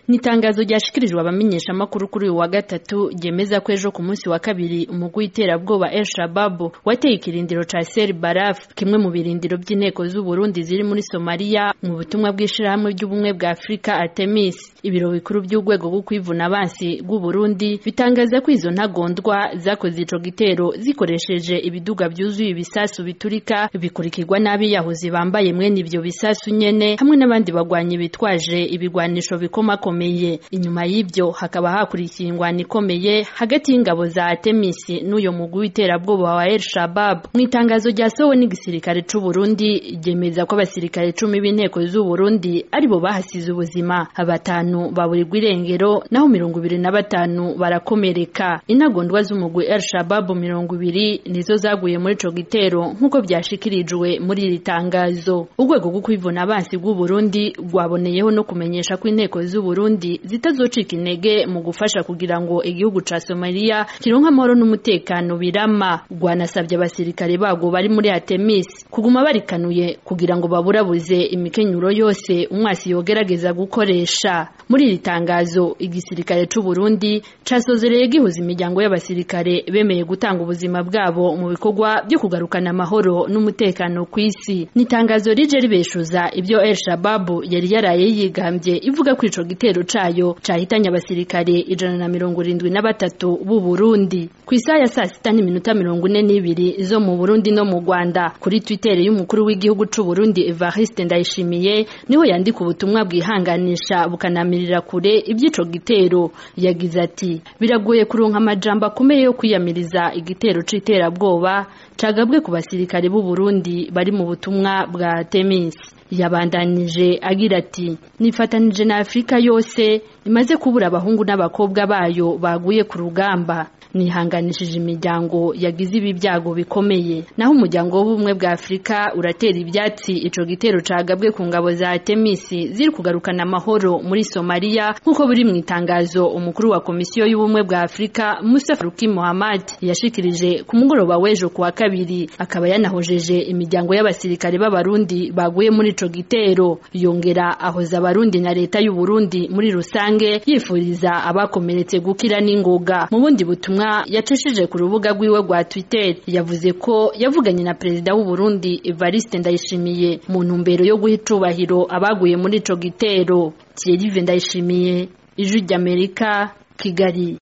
Nitangazo ryashikirijwe abamenyesha amakuru kuri uyu wa gatatu ryemeza ko ejo ku munsi wa kabiri umugwi w'iterabwoba El Shabab wateye ikirindiro ca Ser Baraf kimwe mu birindiro by'inteko z'u Burundi ziri muri Somalia mu butumwa bw'ishirahamwe ry'ubumwe bwa Afrika Artemis ibiro bikuru by'urwego rwo kwivuna abansi rw'u Burundi bitangaza ko izo ntagondwa zakoze ico gitero zikoresheje ibiduga byuzuye ibisasu biturika bikurikirwa n'abiyahuzi bambaye mwene ivyo bisasu nyene hamwe n'abandi bagwanyi bitwaje ibigwanisho bikomakomeye inyuma y'ivyo hakaba hakurikiye ingwano ikomeye hagati y'ingabo za Artemis n'uyo mugwi w'iterabwoba wa El Shabab mu itangazo ryasohowe n'igisirikare c'u Burundi ryemeza ko abasirikare cumi b'inteko z'u Burundi aribo bahasize ubuzima batanu baburirwa irengero naho mirongo ibiri na batanu barakomereka intagondwa z'umugwi El Shabab mirongo ibiri nizo zaguye muri ico gitero nk'uko vyashikirijwe muri iri tangazo urwego rwo kwivuna abansi bw'u Burundi rwaboneyeho no kumenyesha ko inteko z'u Burundi zitazocika intege mu gufasha kugira ngo igihugu ca Somalia kironka amahoro n'umutekano birama rwanasabye abasirikare bago bari muri Artemis kuguma barikanuye kugira ngo baburabuze imikenyuro yose umwasi yogerageza gukoresha muri iri tangazo igisirikare c'u Burundi casozereye gihuza imiryango y'abasirikare bemeye gutanga ubuzima bwabo mu bikorwa byo kugarukana amahoro n'umutekano ku isi ni itangazo rije ribeshuza ibyo El Shabab yari yaraye yigambye ivuga ko ico gitero cayo cahitanye abasirikare ijana na mirongo irindwi na batatu b'u Burundi ku isaha ya saa sita n'iminota mirongo ine n'ibiri zo mu Burundi no mu Rwanda kuri Twitter y'umukuru w'igihugu c'u Burundi Evariste Ndayishimiye niho yandika ubutumwa bwihanganisha bukanamirira kure iby'ico gitero yagize ati biragoye kuronka amajambo akomeye yo kwiyamiriza igitero c'iterabwoba cagabwe ku basirikare b'u Burundi bari mu butumwa bwa Temis yabandanije agira ati nifatanije na Afrika yose imaze kubura abahungu n'abakobwa bayo baguye ku rugamba nihanganishije imiryango yagize ibi byago bikomeye naho umuryango w'ubumwe bwa Afrika uratera ibyatsi ico gitero cagabwe ku ngabo za Artemis ziri kugarukana amahoro muri Somalia nk'uko biri mu itangazo umukuru wa komisiyo y'ubumwe bwa Afrika Musa Faruki Muhammad yashikirije ku mugoroba w'ejo kuwa kabiri akaba yanahojeje imiryango y'abasirikare b'abarundi baguye muri ico gitero yongera ahoza abarundi na leta y'u Burundi muri rusange yifuriza abakomeretse gukira n'ingoga mu bundi butumwa yacishije ku rubuga rwiwe rwa Twitter yavuze ko yavuganye na perezida w'u Burundi Evariste Ndayishimiye mu ntumbero yo guha icubahiro abaguye muri ico gitero Thierry Ndayishimiye ijwi ry'Amerika Kigali